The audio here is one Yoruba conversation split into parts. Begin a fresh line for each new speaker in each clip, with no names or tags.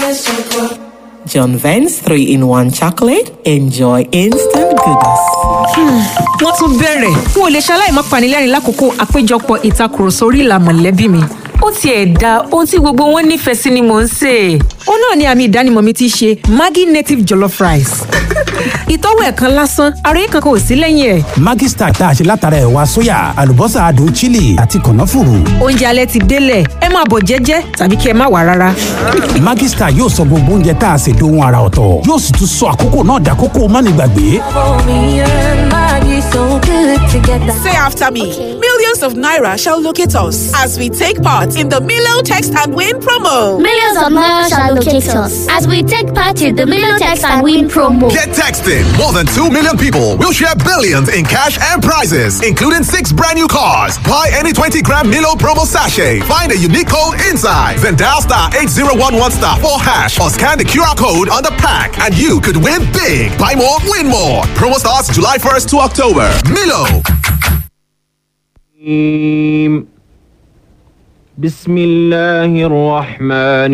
John Vance 3 in 1 chocolate. Enjoy instant goodness.
wọ́n tún bẹ̀rẹ̀ n ò lè ṣaláì má panilẹ́rìn lákòókò àpéjọpọ̀ ìtakùrọ̀sọ orí ìlà mọ̀lẹ́bí mi. ó tiẹ̀ da ohun tí gbogbo wọn nífẹ̀ẹ́ sí ni mò ń sè é. ó náà ni àmì ìdánimọ̀ mi ti ṣe maggi native jollof rice. ìtọ́wò ẹ̀kan lásán ara yìí kankan ò sí lẹ́yìn ẹ̀.
Maggi Star tá a ṣe látara ẹ̀wà sóyà àlùbọ́sà adùn chili àti kànáfùrù.
oúnjẹ alẹ́ ti délẹ̀ ẹ máa bọ̀ jẹ́jẹ́ tàbí kí ẹ má wà rárá.
Maggi Star yóò sọ gbogbo oúnjẹ tá a ṣe dohun ara ọ̀tọ̀ yóò sì tún sọ àkókò náà dàkókò mánigbàgbé.
Say after me. Millions of Naira shall locate us as we take part in the Milo Text and Win promo.
Millions of Naira shall locate us as we take part in the Million Text and Win promo.
Get texting. More than 2 million people will share billions in cash and prizes, including six brand new cars. Buy any 20 gram Milo promo sachet. Find a unique code inside. Then dial star 8011 star 4 hash or scan the QR code on the pack and you could win big. Buy more, win more. Promo starts July 1st to October. Milo.
الرحيم. بسم الله الرحمن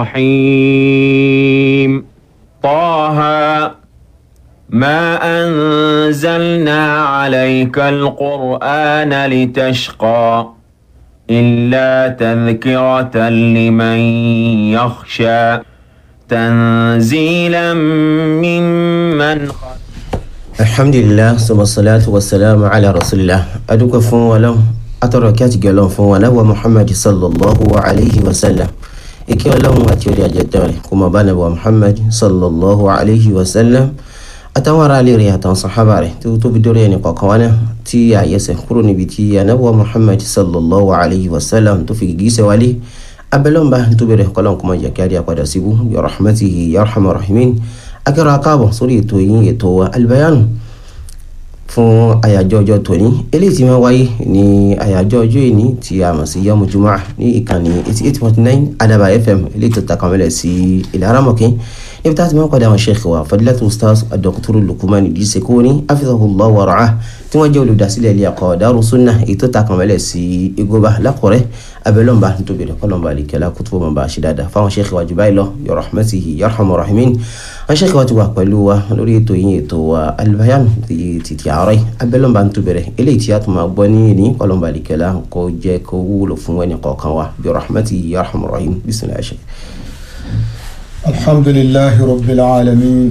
الرحيم طه ما أنزلنا عليك القرآن لتشقى إلا تذكرة لمن يخشى تنزيلا ممن خلق
alhamdulilah sọmọsọláàtù wasalaamu ala rasulillah adúgbò fún wa lọ́wọ́ atọ́rọ̀ kí a ti gẹ̀lọ́n fún wa nábọ̀ muhammad sallallahu alayhi wa sallam ike ọlọ́run àti orí ajẹ́tọ́ rẹ̀ kó máa bá nàbọ̀ muhammad sallallahu alayhi wa sallam àtàwọn ará ilé rẹ̀ àtàwọn sàhábà rẹ̀ tó tóbi dórí ẹni kọ̀ọ̀kan wọn náà tí àyẹsẹ̀ kúrò níbi tí anábọ̀ muhammad sallallahu alayhi wa sallam tó fi gìgísẹ̀ wálé abẹ́lọ́mbà tó bẹ̀rẹ̀ kọ́lọ́n kó máa jẹ́ kí a rí apàdà síbú bi rahmatihi ya arhamar rahimin akẹ́rọ akáàbọ̀ sórí ètò yín ètò wa albayanu fún àyájọ́ ọjọ́ tòní eléyìí tí wọ́n wáyé ní àyájọ́ ọjọ́ ìní tí a mọ̀ sí yọmù jùmọ̀ ní ìkànnì eighty eight point nine adaba fm eléyìí tó takamẹ́lẹ̀ sí ilẹ̀ aramọ̀kín níbi tá a ti máa ń padà àwọn sheikh wa fadilatu ustaz dr lukuman idris kóni afizahullah wa ra'ah tí wọ́n jẹ́ olùdásílẹ̀ ilé ẹ̀kọ́ daru sunna èyí tó takamẹ́lẹ̀ sí igoba lákọ̀rẹ́ abẹ́lọ́mba nítorí kọ́lọ́mba àlìkẹ́lá kútùbọ̀ mọ̀ bá a ṣe dáadáa fáwọn sheikh wa jù báyìí lọ bi rahmatihi yarhamur rahimin àwọn sheikh wa ti wà pẹ̀lú wa lórí ètò yín ètò wa albayan ti ti àárọ̀ yìí abẹ́lọ́mba ń tó bẹ̀rẹ̀ eléyìí tí a tún máa gbọ́ ní ní kọ́lọ́mba àlìkẹ́lá kó jẹ́ kó wúlò fún ẹnì kọ̀ọ̀kan wa bi rahmatihi yarhamur rahim bisimilahi sheikh.
الحمد لله رب العالمين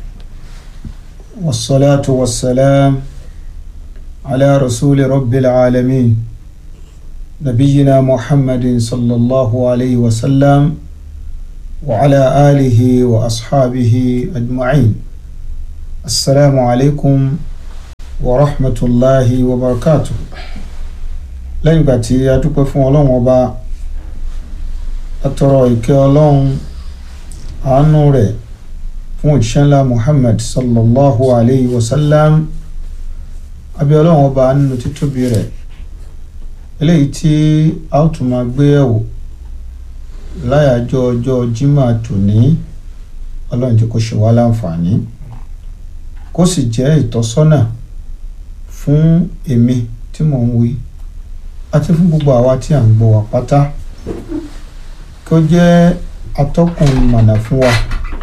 والصلاة والسلام على رسول رب العالمين نبينا محمد صلى الله عليه وسلم وعلى آله وأصحابه أجمعين السلام عليكم ورحمة الله وبركاته lẹ́yìn ìgbà tí a dúpẹ́ fún ọlọ́run ọba atọrọ ìkẹ́ ọlọ́run àánú rẹ̀ fún òjíṣẹ́ ńlá muhammad sallallahu alayhi wa sallam abẹ́ ọlọ́run ọba nínú títóbi rẹ̀ eléyìí tí a ó tún máa gbé ẹ̀wò láyàjọ́ ọjọ́ jimá tòní ọlọ́run tí kò ṣe wá láǹfààní kó sì jẹ́ ìtọ́sọ́nà fún èmi tí mò ń wí àti fún gbogbo àwa tí à ń gbọ́ wa pátá kí ó jẹ́ atọ́kùn mọ̀nà fún wa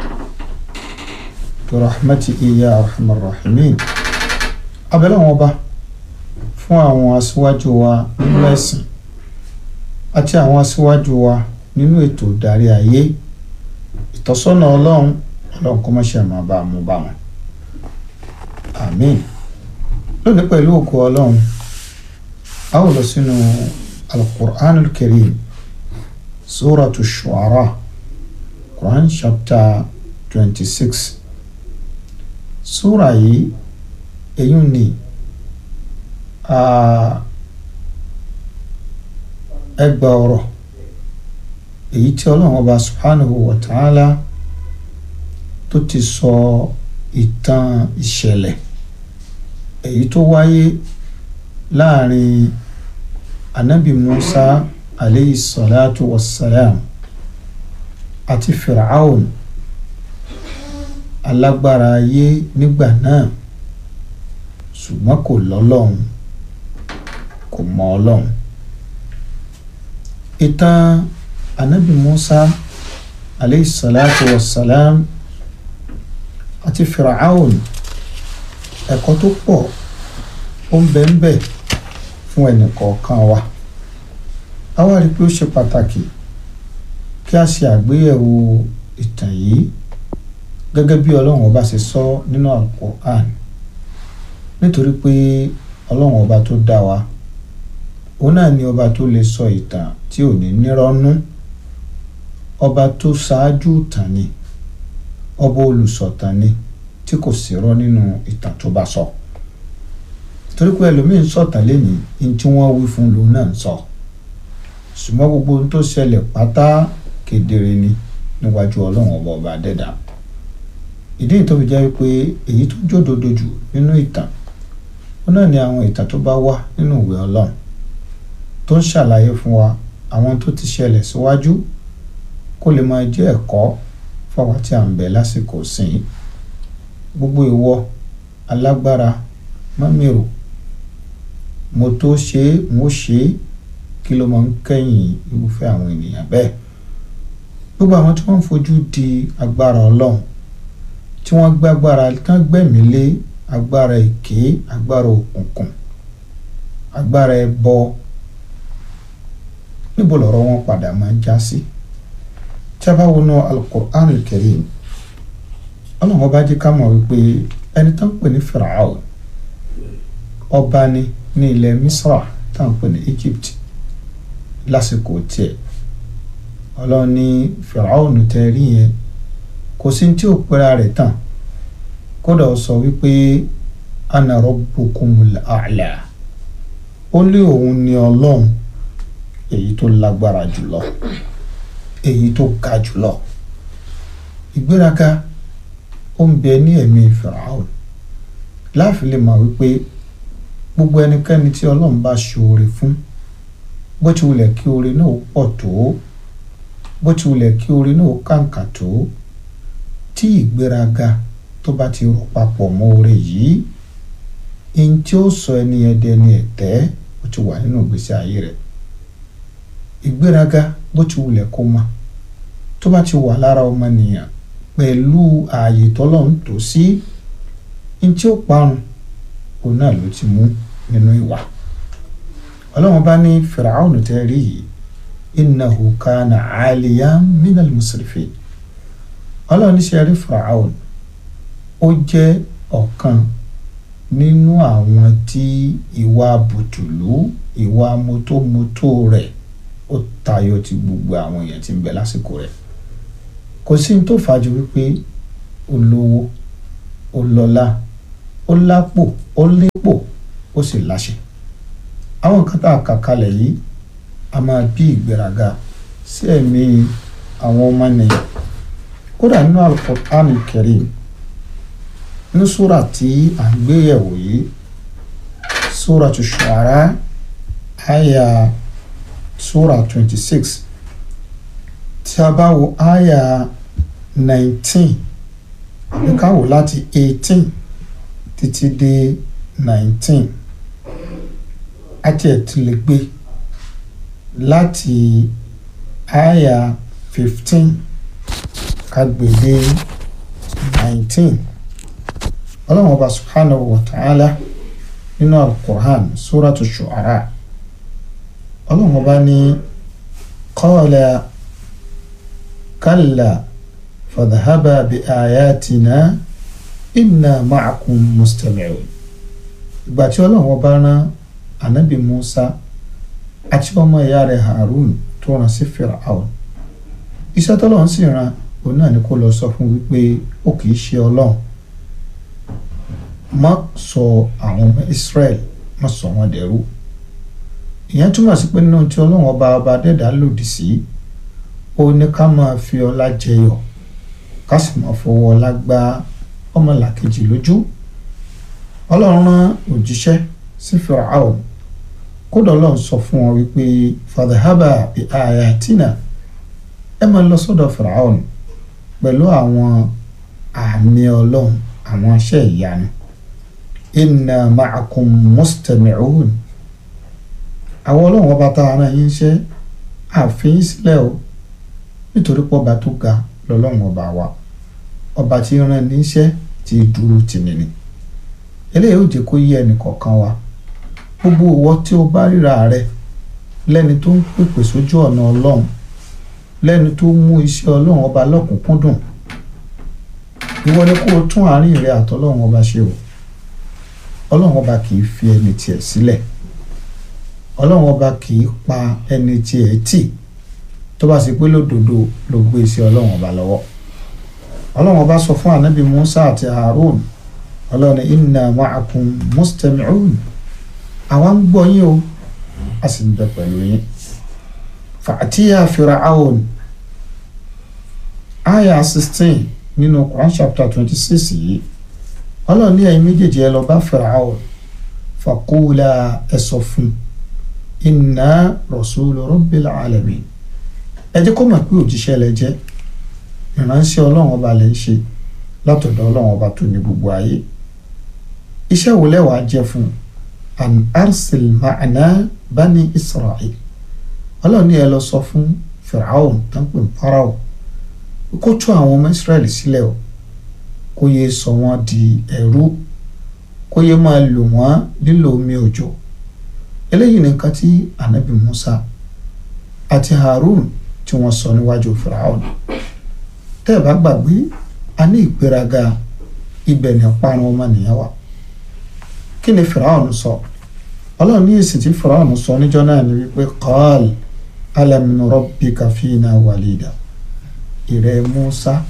rahmati iya arhamar rahimin abẹ́lẹ́ wọn bá fún àwọn aṣíwájú wa nínú ẹ̀sìn àti àwọn aṣíwájú wa nínú ètò ìdarí ayé ìtọ́sọ́nà ọlọ́run ọlọ́run kó má ṣe máa bá a mú bá wọn àmín lónìí pẹ̀lú òkú ọlọ́run a ó lọ sínú alukur'anul karim suratu shu'ara quran chapter twenty six sura yìí èyí ni ẹgbà ọ̀rọ̀ èyí tí ọlọ́run ọba subhanahu wa ta'ala tó ti sọ ìtàn ìṣẹ̀lẹ̀ èyí tó wáyé láàrin anabi musa aleyhi salatu wa salam àti firaun alágbára ayé nígbà náà ṣùgbọ́n kò lọ́lọ́run kò mọ ọlọ́run ìtàn anabi musa aleyhi salatu wa salam àti firaun ẹ̀kọ́ tó pọ̀ ó ń bẹ ń bẹ fún ẹnì kọ̀ọ̀kan wa a wá rí i pé ó ṣe pàtàkì kí a ṣe àgbéyẹ̀wò ìtàn yìí gẹ́gẹ́ bí ọlọ́run ọba ṣe sọ nínú Al-Qur'an nítorí pé ọlọ́run ọba tó dá wa òun náà ni ọba tó lè sọ ìtàn tí ò ní nírọ́nú ọba tó ṣáájú ìtàn ni ọba olùsọ̀tàn ni tí kò sí rọ́ nínú ìtàn tó bá sọ torí pé ẹlòmíín sọ̀tàn lẹ́yìn ní tí wọ́n wí fún lòun náà ń sọ ṣùgbọ́n gbogbo ohun tó ṣẹlẹ̀ pátá kedere ni níwájú ọlọ́run ọba ọba dẹ́dà ìdí tó fi jẹ́ pé èyí tó jódodo jù nínú ìtàn ó náà ni àwọn ìtàn tó bá wà nínú ìwé ọlọ́run tó ń ṣàlàyé fún wa àwọn tó ti ṣẹlẹ̀ síwájú kó lè máa jẹ́ ẹ̀kọ́ fáwa tí à ń bẹ lásìkò sìn gbogbo ìwọ alágbára mọ́mìrò mo tó ṣe é mo ṣe é kí ló máa ń kẹ́yìn irúfẹ́ àwọn ènìyàn bẹ́ẹ̀ gbogbo àwọn tí wọ́n ń fojú di agbára ọlọ́run tí wọ́n gbàgbára tán gbẹ̀mí lé agbára èké agbára òkùnkùn agbára ẹbọ níbo lọ̀rọ̀ wọn padà máa ń já sí tí a bá wọnú alukur'an karim ọlọ́run ọba jẹ́ ká mọ̀ wípé ẹni tó ń pè ní Firaun ọba ni ní ilẹ̀ Misra tá à ń pè ní Egypt lásìkò tiẹ̀ ọlọ́run ní Firaun tẹ́ rí yẹn kò sí tí ò pera rẹ̀ tán kódà ó sọ wípé ana rabbukumul a'la ó lé òun ní ọlọ́run èyí tó lágbára jùlọ èyí tó ga jùlọ ìgbéraga ó ń bẹ ní ẹ̀mí Firaun láàfin lè mọ̀ wípé gbogbo ẹnikẹ́ni tí ọlọ́run bá ṣoore fún bó ti wulẹ̀ kí oore náà pọ̀ tó bó ti wulẹ̀ kí oore náà kàǹkà tó tí ìgbéraga tó bá ti rò papọ̀ mọ́ oore yìí ihun tí ó sọ ẹni ẹdẹ ni ẹ̀tẹ́ ó ti wà nínú ìgbésí ayé rẹ̀ ìgbéraga bó ti wulẹ̀ kó ma tó bá ti wà lára ọmọnìyàn pẹ̀lú ààyè tọ́lọ́run tó sí ihun tí ó parun òun náà ló ti mú nínú ìwà ọlọ́run bá ní fìràhùn tẹ́ rí yìí innahu kana aliyan minal musrifin ọlọ́run ní sẹ́rí fìràhùn ó jẹ́ ọ̀kan nínú àwọn tí ìwà bùtùlù ìwà mọ́tòmọ́tò rẹ̀ ó tayọ ti gbogbo àwọn èèyàn tí ń bẹ lásìkò rẹ̀ kò sí ní tó fàájú wípé ó lówó ó lọ́lá ó lápò ó lépò ó sì láṣẹ àwọn nǹkan tá a kà kalẹ̀ yìí a máa bí ìgbéraga sí ẹ̀mí àwọn ọmọnìyàn kódà nínú Al-Qur'an Karim ní súrà tí à ń gbé yẹ̀wò yìí Suratu Shu'ara àyà súrà twenty six tí a bá wo àyà nineteen àbí ká wò láti eighteen títí dé nineteen àti ẹ̀tí lè gbé láti àyà fifteen ká gbé dé nineteen ọlọ́run ọba subhanahu wa ta'ala nínú al-Qur'an suratu shu'ara ọlọ́run ọba ní qala kalla fadhhaba bi ayatina inna ma'akum mustami'un ìgbà tí ọlọ́run ọba rán anabi musa àti ọmọ ìyá rẹ̀ harun tó rán sí firaun iṣẹ́ tọ́lọ́run sì rán òun náà ni kó lọ sọ fún wípé ó kì í ṣe ọlọ́run má sọ àwọn ọmọ israel má sọ wọn dẹrú ìyẹn túmọ̀ sí pé nínú tí ọlọ́run ọba ọba dẹ́dá lòdì sí ó ní ká máa fi ọlá jẹyọ ká sì máa fọwọ́ ọlá gbá ọmọlàkejì lójú ọlọ́run rán òjíṣẹ́ sí firaun kódà ọlọ́run sọ fún wọn wípé fadhhaba bi ayatina ẹ máa lọ sọ́dọ̀ firaun pẹ̀lú àwọn àmì ọlọ́run àwọn iṣẹ́ ìyanu inna ma'akum mustami'un àwọn ọlọ́run ọba tá a rán yín ṣe àfihàn sílẹ̀ o nítorí pé ọba tó ga lọ́lọ́run ọba wa ọba tí ń rán níṣẹ́ tí dúró tì ní ni eléyìí ò jẹ́ kó yé ẹnì kọ̀ọ̀kan wa gbogbo ìwọ tí o bá ríra rẹ lẹ́ni tó ń pèpè sójú ọ̀nà ọlọ́run lẹ́ni tó mú iṣẹ́ ọlọ́run ọba lọ́kùnkúndùn ìwọ ni kó o tún àárín rẹ àtọlọ́run ọba ṣe o ọlọ́run ọba kì í fi ẹni tiẹ̀ sílẹ̀ ọlọ́run ọba kì í pa ẹni tiẹ̀ tì tó bá sì pé lódodo ló gbé iṣẹ́ ọlọ́run ọba lọ́wọ́ ọlọ́run ọba sọ fún ànábì Musa àti Harun ọlọ́run ní inna ma'akum mustami'un àwa ń gbọ́ yín o a sì ń bẹ pẹ̀lú yín fàtíyà Fir'aun aya sixteen nínú Quran chapter twenty six yìí ọlọ́run ní ẹ̀yin méjèèjì ẹ lọ bá Fir'aun faqula ẹ sọ fún inna rasulu rabbil alamin ẹ jẹ́ kó mọ̀ pé òjíṣẹ́ lẹ jẹ́ ìránṣẹ́ ọlọ́run ọba lẹ ń ṣe látọ̀dọ̀ ọlọ́run ọba tó ní gbogbo ayé iṣẹ́ wo lẹ́wàá jẹ́ fún an arsil ma'ana bani israel ọlọ́run ní ẹ lọ sọ fún Fir'aun tó ń pè ní Pharaoh kó tú àwọn ọmọ Israẹli sílẹ̀ o kó yẹ sọ wọ́n di ẹrú kó yẹ máa lò wọ́n lílo omi òjò eléyìí nìkan tí anabi Musa àti Harun tí wọ́n sọ níwájú Firaun tẹ́ ẹ̀ bá gbàgbé a ní ìgbéraga ibẹ̀ ní parun ọmọnìyàn wa kí ni Firaun sọ ọlọ́run ní èsì tí Firaun sọ níjọ́ náà ni wípé qal alam nurabbika fina walida ìrẹ́ Musa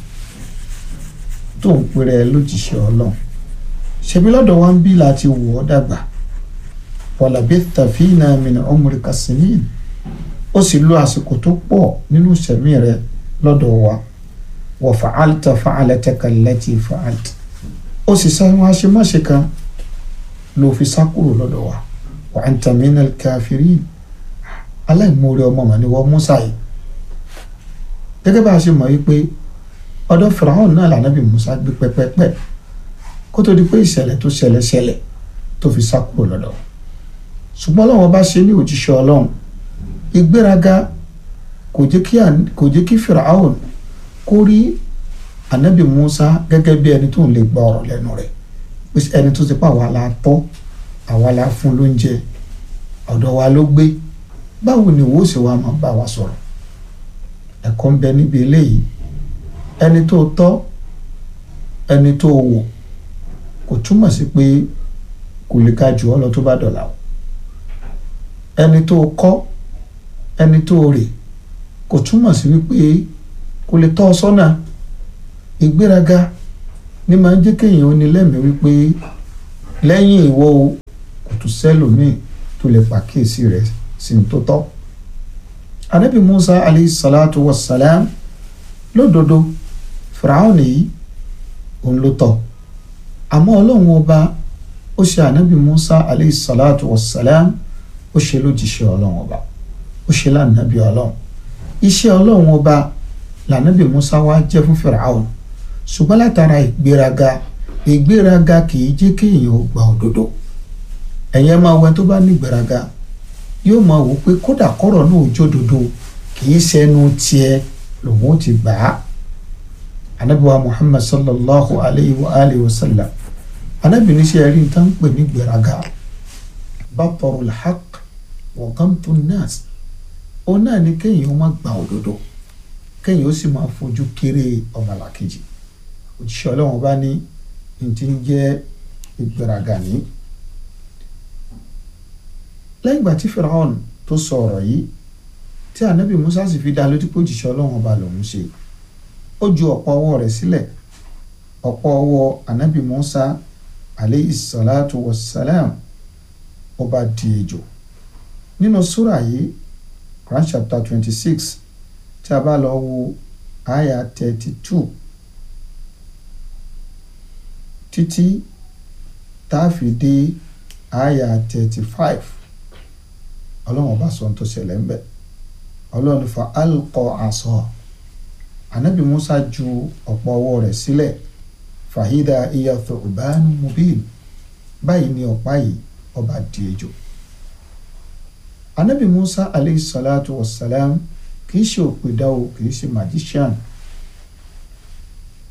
tó ń pèrè lójíṣẹ́ ọlọ́run ṣebí lọ́dọ̀ wa ń bí láti wò ọ́ dàgbà walabitha fina min umrika sinin ó sì lo àsìkò tó pọ̀ nínú ìṣẹ̀mí rẹ lọ́dọ̀ wa wa fa'alta fa'alataka allati fa'alta ó sì sá wọn aṣemáṣe kan ló fi sá kúrò lọ́dọ̀ wa wa anta minal kafirin aláìmoore ọmọ mọ̀ ni wọ́n Musa yìí gẹ́gẹ́ bá a ṣe mọ̀ yìí pé ọ̀dọ̀ Fìràhùn náà lànàbì Musa gbé pẹ́pẹ́pẹ́ kó tó di pé ìṣẹ̀lẹ̀ tó ṣẹlẹ̀ ṣẹlẹ̀ tó fi sá kúrò lọ́dọ̀ ṣùgbọ́n Ọlọ́run bá ṣe ní òjíṣẹ́ Ọlọ́run ìgbéraga kò jẹ́ kí kò jẹ́ kí Fìràhùn kó rí ànábì Musa gẹ́gẹ́ bí ẹni tó ń lè gba ọ̀rọ̀ lẹ́nu rẹ̀ pé ẹni tó ti pa àwa la tọ́ àwa la fún lóúnjẹ ọ̀dọ̀ wa ló gbé báwo ni ìwọ sì wá máa bá wa sọ̀rọ̀ ẹ̀kọ́ ń bẹ níbi eléyìí ẹni tó tọ́ ẹni tó wò kò túmọ̀ sí pé kò lè ka jù ọ́ lọ tó bá dọ̀là o ẹni tó kọ́ ẹni tó rè kò túmọ̀ sí wípé kò lè tọ́ ọ sọ́nà ìgbéraga ní máa ń jẹ́ kéèyàn ó ní lẹ́mìí wípé lẹ́yìn ìwọ o kò tún sẹ́lòmíì tó lè pàkíyèsí rẹ̀ sí ní tó tọ́ anabi musa alayhi salatu wa salam lódodo fìràwọn yìí òun ló tọ́ àmọ́ ọlọ́run ọba ó ṣe anabi musa alayhi salatu wa salam ó ṣe lójíṣẹ́ ọlọ́run ọba ó ṣe lánàbí ọlọ́run iṣẹ́ ọlọ́run ọba lànàbí musa wá jẹ́ fún fìràwọn ṣùgbọ́n látara ìgbéraga ìgbéraga kì í jẹ́ kéèyàn ó gba òdodo ẹ̀yẹ́ máa wẹ tó bá ní ìgbéraga yóò máa wò pé kódà kọ́rọ̀ náà jódodo kì í ṣẹnu tiẹ̀ lòun ó ti gbà á anabiwa muhammad sallallahu alayhi wa alihi wa sallam anabi ní sẹ́ rí n tán pè ní gbéraga batarul haqq wa ghamtun nas ó náà ní kéèyàn ó má gba òdodo kéèyàn ó sì máa fojú kéré ọmọlàkejì òjíṣẹ́ ọlọ́run bá ní n ti ń jẹ́ ìgbéraga ní lẹ́yìn ìgbà tí firaun tó sọ ọ̀rọ̀ yìí tí anabi musa sì fi dá lójú pé òjíṣẹ́ ọlọ́run ọba lòún ṣe ó ju ọ̀pọ̀ ọwọ́ rẹ̀ sílẹ̀ ọ̀pọ̀ ọwọ́ anabi musa aleyhi salatu wa salam ó bá di ejò nínú súrà yìí Quran chapter twenty six tí a bá lọ wo aya thirty two títí tá a fi dé aya thirty five ọlọ́run ọba sọ tó ṣẹlẹ̀ ń bẹ̀ ọlọ́run fa alqọ àṣọ anabi musa ju ọ̀pọ̀ ọwọ́ rẹ̀ sílẹ̀ fàhídà iya thu'banu mubin báyìí ni ọ̀pá yìí ọba di ejò anabi musa aleyhi salatu wa salam kì í ṣe òpèdá o kì í ṣe magician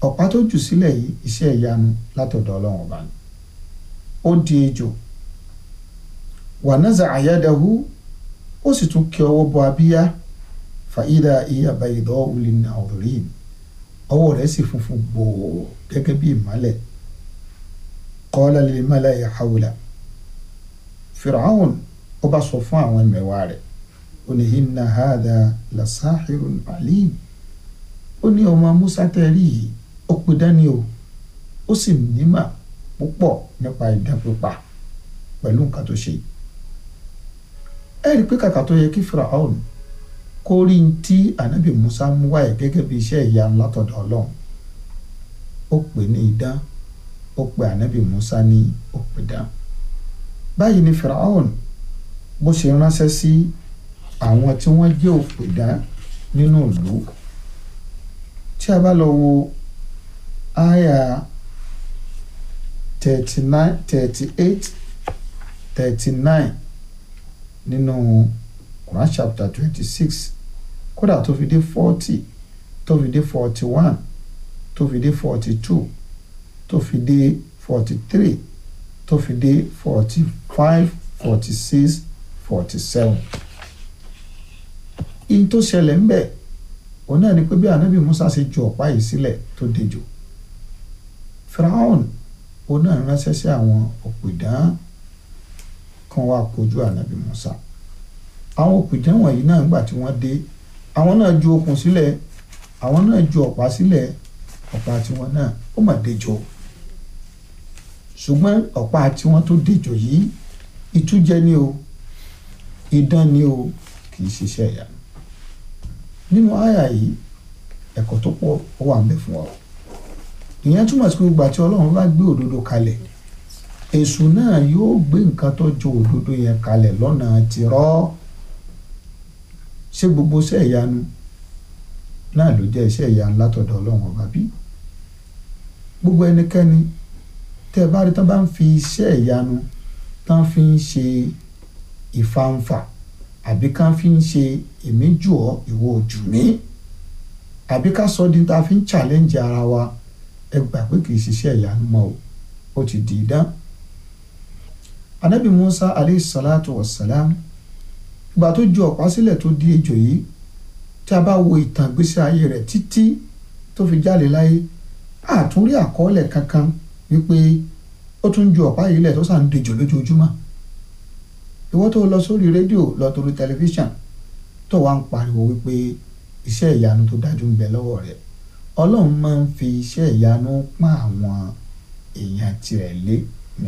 ọ̀pá tó jù sílẹ̀ yìí iṣẹ́ ìyanu látọ̀dọ̀ ọlọ́run ọba ni ó di ejò wà naza àyádáhu ó sì tún kí ọwọ́ bọ abíyá fàídà ìyàbá ìdọ́ òlì nàìjíríà ọwọ́ rẹ̀ sì funfun gbòò gẹ́gẹ́ bí ìmọ́lẹ̀ qala lil mala'i hawla fìràhùn ó bá sọ fún àwọn ẹ̀mẹ̀wá rẹ̀ ó ní inna hadha la sahirun alim ó ní ọmọ musa tẹ́rí yìí ó pe dání o ó sì nímà púpọ̀ nípa idán pípa pẹ̀lú nǹkan tó ṣe ẹ rí i pé kàkà tó yẹ kí fìràhùn kó rí n tí ànábì musa mú wáyé gẹ́gẹ́ bí iṣẹ́ ìyanu látọ̀dọ̀ ọlọ́run ó pè ní idán ó pe ànábì musa ní òpìdán báyìí ni fìràhùn bó ṣe ránṣẹ́ sí àwọn tí wọ́n jẹ́ òpìdán nínú ìlú tí a bá lọ wo àyà thirty nine thirty eight thirty nine nínú Quran chapter twenty six kódà tó fi dé forty tó fi dé forty one tó fi dé forty two tó fi dé forty three tó fi dé forty five forty six forty seven in tó ṣẹlẹ̀ ń bẹ̀ òun náà ni pé bí anabi musa ṣe ju ọ̀pá yìí sílẹ̀ tó dejò firaun òun náà ránṣẹ́ sí àwọn òpìdán kan wá kojú anabi musa àwọn òpìdán wọ̀nyí náà nígbà tí wọ́n dé àwọn náà ju okùn sílẹ̀ àwọn náà ju ọ̀pá sílẹ̀ ọ̀pá tiwọn náà ó mà dejò ṣùgbọ́n ọ̀pá tiwọn tó dejò yìí ìtújẹ ni o idán ni o kì í ṣiṣẹ́ ìyanu nínú àyà yìí ẹ̀kọ́ tó pọ̀ ó wà ń bẹ fún ọ ìyẹn túmọ̀ sí pé gbogbo àti ọlọ́run bá gbé òdodo kalẹ̀ èṣù náà yóò gbé nǹkan tó jọ òdodo yẹn kalẹ̀ lọ́nà tìrọ́ ṣé gbogbo iṣẹ́ ìyanu náà ló jẹ́ iṣẹ́ ìyanu látọ̀dọ̀ ọlọ́run ọba bí gbogbo ẹnikẹ́ni tẹ́ ẹ bá rí tán bá ń fi iṣẹ́ ìyanu tán fi ń ṣe ìfanfà àbí ká fi ń ṣe èmi jù ọ́ ìwọ jù mí àbí ká sọ di ta fi ń challenge ara wa ẹ gbà pé kì í ṣiṣẹ́ ìyanu mọ́ o ó ti di idán. anabi musa aleyhi salatu wa salam ìgbà tó ju ọ̀pá sílẹ̀ tó di ejò yìí tí a bá wo ìtàn ìgbésí ayé rẹ̀ títí tó fi jáde láyé àtúnrí àkọọ́lẹ̀ kankan wípé ó tún ju ọ̀pá yìí lẹ̀ tó sàn ń dejò lójoojúmọ́ ìwọ tó lọ sórí rédíò lọ torí tẹlifíṣàn tó wá ń pariwo wípé iṣẹ́ ìyanu tó dájú ń bẹ lọ́wọ́ rẹ̀ ọlọ́run máa ń fi iṣẹ́ ìyanu pọ́n àwọn èèyàn tirẹ̀ lé ní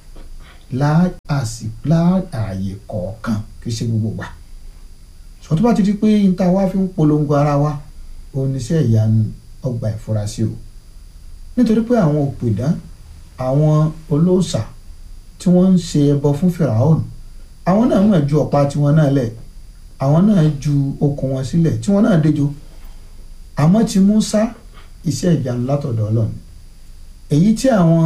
láàyè kọ̀ọ̀kan kì í ṣe gbogbo gbà sọ tó bá ti di pé níta wá fi ń polongo ara wa oníṣẹ́ ìyanu ọgbà ìfurasí o nítorí pé àwọn òpìdán àwọn olóòṣà tí wọ́n ń ṣe ẹbọ fún fìràhónù àwọn náà mọ̀ ju ọ̀pá tiwọn náà lẹ̀ àwọn náà ju okùn wọn sílẹ̀ tí wọ́n náà déjò àmọ́ ti Mùsá iṣẹ́ ìyanu látọ̀dọ̀ Ọlọ́run èyí tí àwọn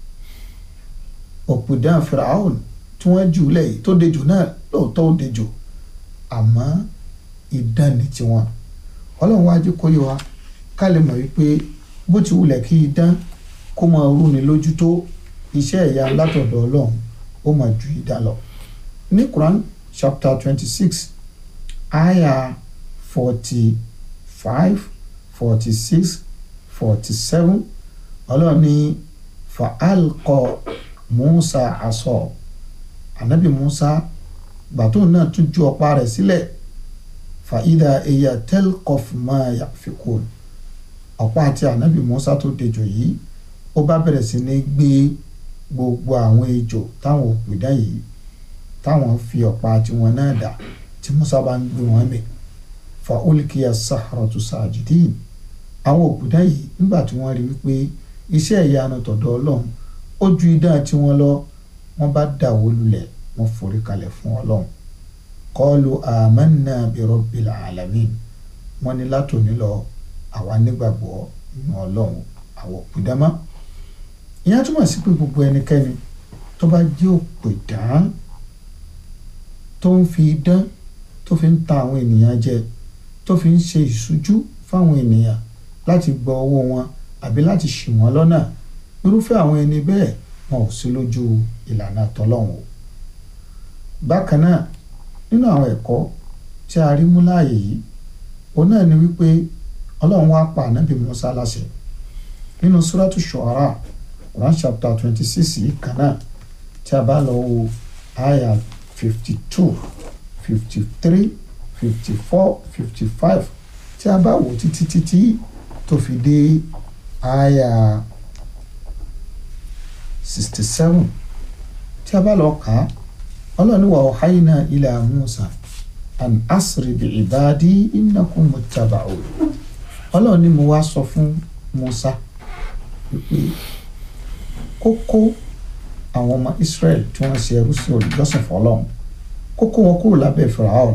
òpìdán Firaun tí wọ́n jù lẹ̀ tó déjò náà lóòótọ́ ó déjò àmọ́ idán ni tiwọn Ọlọ́run wájú kó yé wa ká lè mọ̀ wípé bó ti wulẹ̀ kí idán kó máa rúni lójú tó iṣẹ́ ìyanu látọ̀dọ̀ Ọlọ́run ó máa ju idán lọ ní Quran chapter twenty six aya forty five forty six forty seven ọlọ́run ní fa'alkọ musa asọ anabi musa gbàtó náà tún ju ọ̀pá rẹ̀ sílẹ̀ fa'ida eya telkof máa yà fikun ọ̀pá àti anabi musa tó dejò yìí ó bá bẹ̀rẹ̀ sí ní gbé gbogbo àwọn ejò táwọn òpìdán yìí táwọn fi ọ̀pá tiwọn náà dà tí musa bá ń gbé wọn mẹ́ fa olùkíyà saharatu sajidin àwọn òkúta yìí nígbà tí wọ́n rí wípé iṣẹ́ ìyanu tọ̀dọ̀ ọlọ́run ó ju idán tiwọn lọ wọ́n bá dàwó lulẹ̀ wọ́n forí kalẹ̀ fún ọlọ́run qalu amanna bi rabbil alamin wọ́n ní látòní lọ àwa nígbàgbọ́ nínú ọlọ́run àwọn òkúta mọ́ ìyẹn túmọ̀ sí pé gbogbo ẹnikẹ́ni tó bá jẹ́ òpìdán tó ń fi idán tó fi ń ta àwọn ènìyàn jẹ tó fi ń ṣe ìṣújú fáwọn ènìyàn láti gba owó wọn àbí láti ṣì wọ́n lọ́nà irúfẹ́ àwọn ẹni bẹ́ẹ̀ wọn ò sí lójú ìlànà tọ́lọ́hún o bákan náà nínú àwọn ẹ̀kọ́ tí a rí mú láàyè yìí òun náà ni wípé ọlọ́run wá pa ànábì Musa láṣẹ nínú suratu Shu'ara Quran chapter twenty six yìí kan náà tí a bá lọ wo aya fifty two fifty three fifty four fifty five tí a bá wò títí títí tó fi dé aya sixty seven tí a bá lọ kà á ọlọ́run wà ọ̀háyínà ila Musa an asri bi ibadi innakum muttaba'un ọlọ́run ni mo wá sọ fún Musa wípé kókó àwọn ọmọ Israel tí wọ́n ṣe ẹrú sí olùjọ́sìn fọlọ́run kókó wọn kúrò lábẹ́ Firaun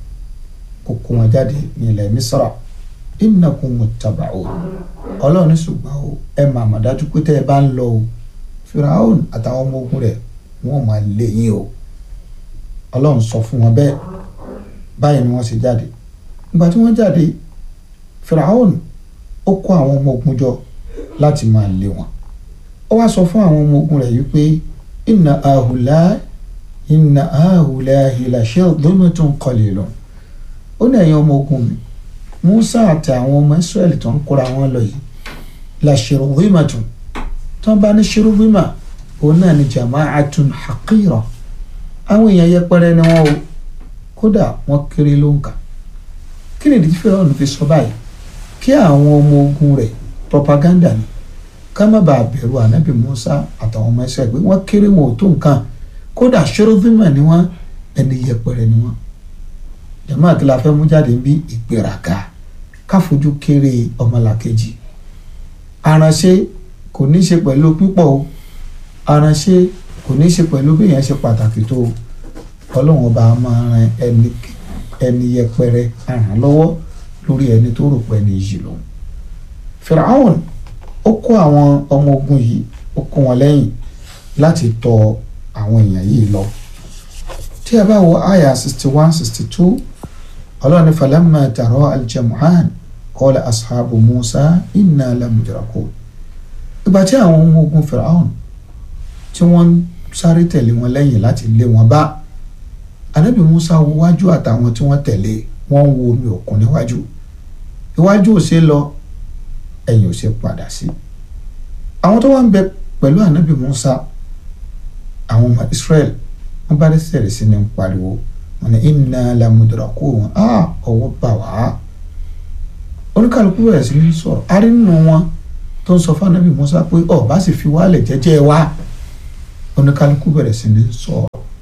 kókó wọn jáde ní ilẹ̀ Misra innakum muttaba'un ọlọ́run ní ṣùgbọ́n o ẹ máa mà dájú pé tẹ́ ẹ bá ń lọ o Firaun àtàwọn ọmọ ogun rẹ̀ wọ́n máa lé yín o ọlọ́run sọ fún wọn bẹ́ẹ̀ báyìí ni wọ́n ṣe jáde ìgbà tí wọ́n jáde Firaun ó kó àwọn ọmọ ogun jọ láti máa lé wọn ó wá sọ fún àwọn ọmọ ogun rẹ̀ wípé inna ahùlá inna ahùlá la shirzimatun qalilun ó ní ẹ̀yin ọmọ ogun mi Musa àti àwọn ọmọ Israẹli tó ń kóra wọn lọ yìí la shirzimatun tó ń bá ní shirzima òun náà ni jama'atun haqira àwọn èèyàn yẹpẹrẹ ni wọn o kódà wọn kéré ló ń kà kí nìdí tí Fíráúnù fi sọ báyìí kí àwọn ọmọ ogun rẹ̀ propaganda ni ká má bàa bẹ̀rù ànábì Musa àtàwọn ọmọ ẹsẹ̀ pé wọ́n kéré wọn ò tó nǹkan kódà ṣẹ́rọ́fímà ni wọ́n ẹni yẹpẹrẹ ni wọ́n jàmáà kí la fẹ́ mú jáde bí ìgbéraga káfojú kéré ọmọlàkejì aránṣẹ́ kò ní í ṣe pẹ̀lú pípọ̀ o aránṣẹ́ kò ní í ṣe pẹ̀lú bí èèyàn ṣe pàtàkì tó ọlọ́run ọba máa ran ẹni ẹni yẹpẹrẹ ràn lọ́wọ́ lórí ẹni tó rò pé ẹni yìí lòun. Firaun ó kó àwọn ọmọ ogun yìí ó kó wọn lẹ́yìn láti tọ àwọn èèyàn yìí lọ. tí a bá wo àyà sixty one sixty two ọlọ́run ní falamma tara al-jam'an qala ashabu Musa inna lamudrakun. ìgbà tí àwọn ọmọ ogun Firaun tí wọ́n ń sáré tẹ̀lé wọn lẹ́yìn láti lé wọn bá anabi musa wo wájú àtàwọn tí wọ́n tẹ̀lé wọ́n ń wo omi òkun níwájú iwájú ò ṣe lọ ẹ̀yìn ò ṣe padà sí àwọn tó wá ń bẹ pẹ̀lú anabi musa àwọn ọmọ israel wọ́n bá dé sẹ̀rẹ̀ sí ní ń pariwo wọ́n ní inna lamudrakun á ọwọ́ bà wá oníkàlùkù bẹ̀rẹ̀ sí ní sọ̀rọ̀ a rí nínú wọn tó ń sọ fún anabi musa pé ọ̀ bá sì fi wálẹ̀ jẹ́jẹ́ wa oníkálukú bẹ̀rẹ̀ sí ní sọ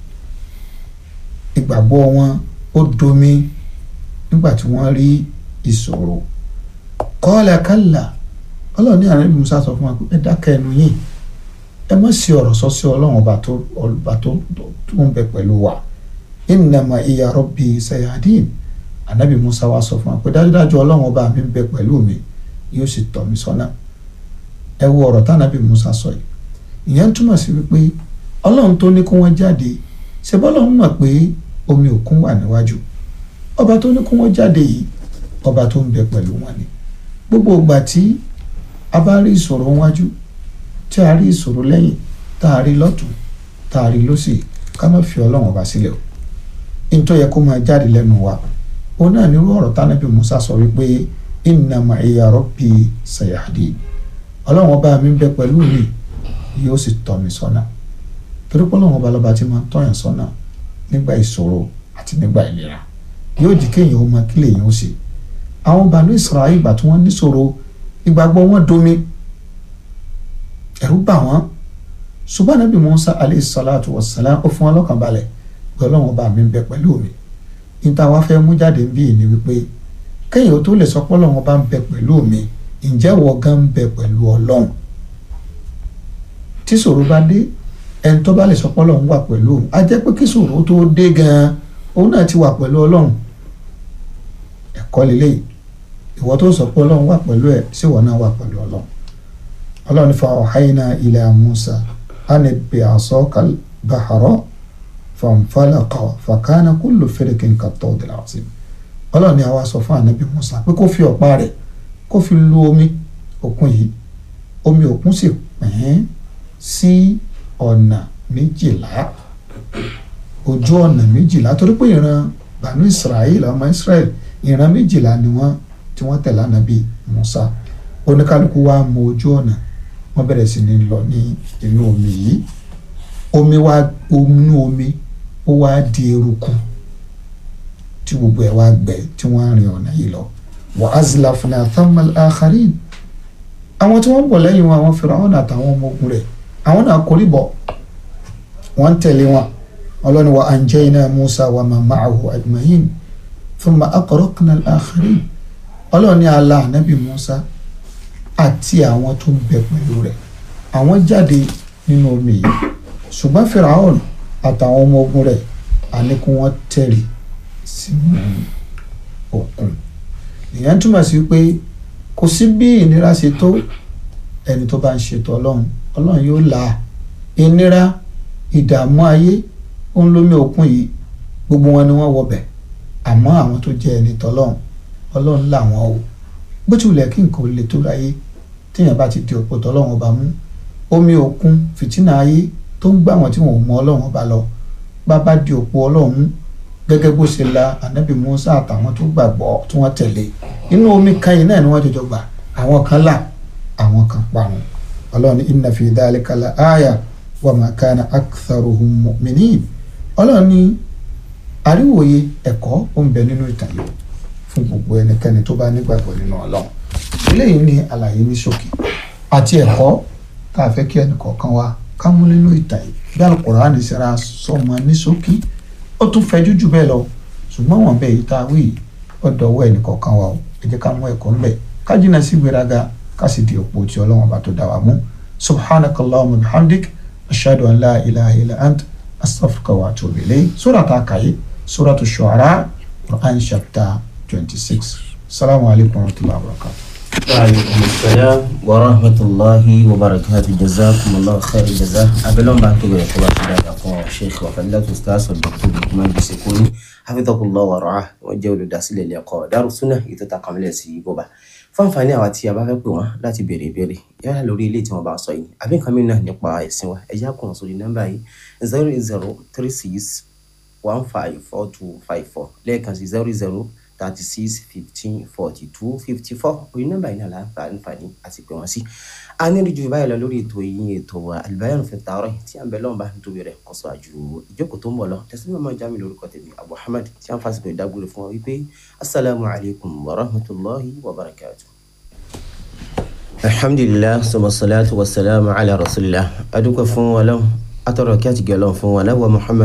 ìgbàgbọ́ wọn ó domi nígbà tí wọ́n rí ìṣòro kọ́ọ̀lá kálà ọlọ́run ní àrẹ́bí musa sọ fún wa pé ẹ dákẹ́ ẹnu yìí ẹ má sí ọ̀rọ̀ sọ sí ọlọ́run ọba tó ọba tó tó ń bẹ pẹ̀lú wa innama iya rabbi sayadin ànábì musa wa sọ fún wa pé dájúdájú ọlọ́run ọba mi ń bẹ pẹ̀lú mi yóò sì tọ́ mi sọ́nà ẹ wo ọ̀rọ̀ tánàbì musa sọ yìí ìyẹn túmọ̀ sí wípé ọlọ́run tó ní kó wọ́n jáde ṣe bọ́lọ́run mọ̀ pé omi òkun wà níwájú ọba tó ní kó wọ́n jáde yìí ọba tó ń bẹ pẹ̀lú wọn ni gbogbo ìgbà tí a bá rí ìṣòro wájú tí a rí ìṣòro lẹ́yìn tá a rí lọ́tún tá a rí lọ́sì ká má fi ọlọ́run ọba sílẹ̀ o ní tó yẹ kó máa jáde lẹ́nu wa òun náà nírú ọ̀rọ̀ tánàbì Musa sọ wípé inna ma'iya rabbi sayahdi ọlọ́run ọba mi ń bẹ pẹ̀lú mi yóò sì tọ́ mi sọ́nà torí pé ọlọ́run ọba lọ́ba tí máa ń tọ́yàn sọ́nà nígbà ìṣòro àti nígbà ìlera yóò jí kéèyàn ó mọ kí lèèyàn ó ṣe àwọn bàánú Ísírẹ́lì ìgbà tí wọ́n níṣòro ìgbàgbọ́ wọn domi ẹ̀rù bà wọ́n ṣùgbọ́n Ànábì Mùsá alayhi salatu wassalam ó fún wọn lọ́kàn balẹ̀ pé ọlọ́run ọba mi ń bẹ pẹ̀lú mi níta wá fẹ́ mú jáde ń bí ìní wípé kéèyàn ó tó lè sọ pé ọlọ́run ọba ń bẹ pẹ̀lú mi ǹjẹ́ wọ gan ń bẹ pẹ̀lú ọlọ́run tí ṣòro bá dé ẹni tó bá lè sọ pé ọlọ́run wà pẹ̀lú òun á jẹ́ pé kí ṣòro tó dé gan-an òun náà ti wà pẹ̀lú ọlọ́run ẹ̀kọ́ lélẹ́yìí ìwọ tó sọ pé ọlọ́run wà pẹ̀lú ẹ̀ sí ìwọ náà wà pẹ̀lú ọlọ́run ọlọ́run fa ọ̀háyínà ila Musa ánì bí asaka al-bahra fanfalaqa fakana kullu firqin kat-tawdil azim ọlọ́run ni àwa sọ fún ànábì Musa pé kó fi ọ̀pá rẹ̀ kó fi lu omi òkun yìí omi òkun sì pín sí ọ̀nà méjìlá ojú ọ̀nà méjìlá torí pé ìran bànú israel ọmọ israel ìran méjìlá ni wọ́n tí wọ́n tẹ̀lé ànábì musa oníkálukú wa mọ ojú ọ̀nà wọ́n bẹ̀rẹ̀ sí ní lọ ní inú omi yìí omi wa inú omi ó wá di eruku tí gbogbo ẹ̀ wá gbẹ tí wọ́n rìn ọ̀nà yìí lọ wa azlafna thammal akharin àwọn tí wọ́n bọ̀ lẹ́yìn wọn àwọn Fíráúnà àtàwọn ọmọ ogun rẹ̀ àwọn náà kórì bọ̀ wọ́n tẹ̀lé wọn ọlọ́ni wa anjayna Musa wa man ma'ahu ajma'in thumma aghraqna al-akharin ọlọ́ni ala anabi Musa àti àwọn tó ń bẹ pẹ̀lú rẹ̀ àwọn jáde nínú omi yìí ṣùgbọ́n Fíráúnà àtàwọn ọmọ ogun rẹ̀ àníkún wọn tẹ̀lé sínú òkun ìyẹn túmọ̀ sí pé kò sí bí ìnira ṣe tó ẹni tó bá ń ṣètò ọlọ́run ọlọ́run yóò la ìnira ìdààmú ayé òun lómi òkun yìí gbogbo wọn ni wọ́n wọbẹ̀ àmọ́ àwọn tó jẹ́ ẹni tọ́lọ́run ọlọ́run là wọ́n o bó ti wulẹ̀ kí nǹkan ò le tó láyé téèyàn bá ti di òpó tọ́lọ́run ọba mú omi òkun fìtínà ayé tó ń gbà wọ́n tí wọ́n ò mọ ọlọ́run ọba lọ bá bá di òpó ọlọ́run mú gẹ́gẹ́ bó ṣe la anabi musa àtàwọn tó gbàgbọ́ tí wọ́n tẹ̀lé inú omi kan yìí náà ni wọ́n jọjọ gbà àwọn kan là àwọn kan parun ọlọ́run inna fi dhalika la aya wa ma kana aktharuhum mu'minin ọlọ́run ní àríwòye ẹ̀kọ́ ó ń bẹ nínú ìtàn yìí fún gbogbo ẹnikẹ́ni tó bá nígbàgbọ́ nínú ọlọ́run eléyìí ni àlàyé ní ṣókí àti ẹ̀kọ́ tá a fẹ́ kí ẹnìkọ̀ọ̀kan wa ká mú nínú ìtàn yìí bí Al-Qur'ani ṣe ra sọmọ ní ṣókí ó tún fẹjú jù bẹ́ẹ̀ lọ ṣùgbọ́n wọn bẹ́ẹ̀ yìí tá a wí ọ̀dọ̀ ọwọ́ ẹnìkọ̀ọ̀kan wa o ẹ jẹ́ ká mú ẹ̀kọ́ ńbẹ̀ ká jìnnà sí gbéraga ká sì di òpó tí ọlọ́wọ́n bá tó dá wa mú subhanakallahumma bihamdik ashhadu an la ilaha illa ant astaghfiruka wa atubu ilayk sura ta kàyé suratu shu'ara quran chapter twenty six salamu alaykum wa rahmatulahi wa barakatuh.
وعليكم السلام ورحمة الله وبركاته جزاكم الله خير الجزاء أبلون بعد كبير كبار شداد أقوى الشيخ وفلات أستاذ والدكتور بكمان بسكوني حفظه الله ورعاه وجول داسل اللقاء دار السنة يتتقم لسي بوبا fáǹfààní àwọn tí a bá fẹ́ pè wọ́n láti béèrè ìbéèrè yálà lórí ilé tí wọ́n bá sọ yìí àbí nǹkan mìíràn nípa ẹ̀sìn wa ẹ̀yà kùn sórí nọ́mbà yìí zero eight zero three six one five four two five four lẹ́ẹ̀kan sí zero zero thirty six fifteen forty two fifty four orí nọ́mbà yìí náà la fa àǹfààní àti pè wọ́n sí. a ní ìrìjú báyìí lọ lórí ètò yìí ètò Al-Bayan fi Tawrah tí à ń bẹ lọ́nba nítorí rẹ̀ kọ́ sọ àjù ìjókòó tó ń bọ̀ lọ tẹ̀sí mímọ́ jámi lórúkọ tèmi Abu Hamad tí à ń fásitì ìdágbére fún wa wípé asalaamu alaykum wa rahmatulahi wa barakatuh. alhamdulilah sọmọ salatu wa salamu ala rasulillah adúgbò fún wa lọ́wọ́ atọ́rọ̀ kí a ti gẹ̀ lọ́wọ́ fún wa náà wa Muhammad.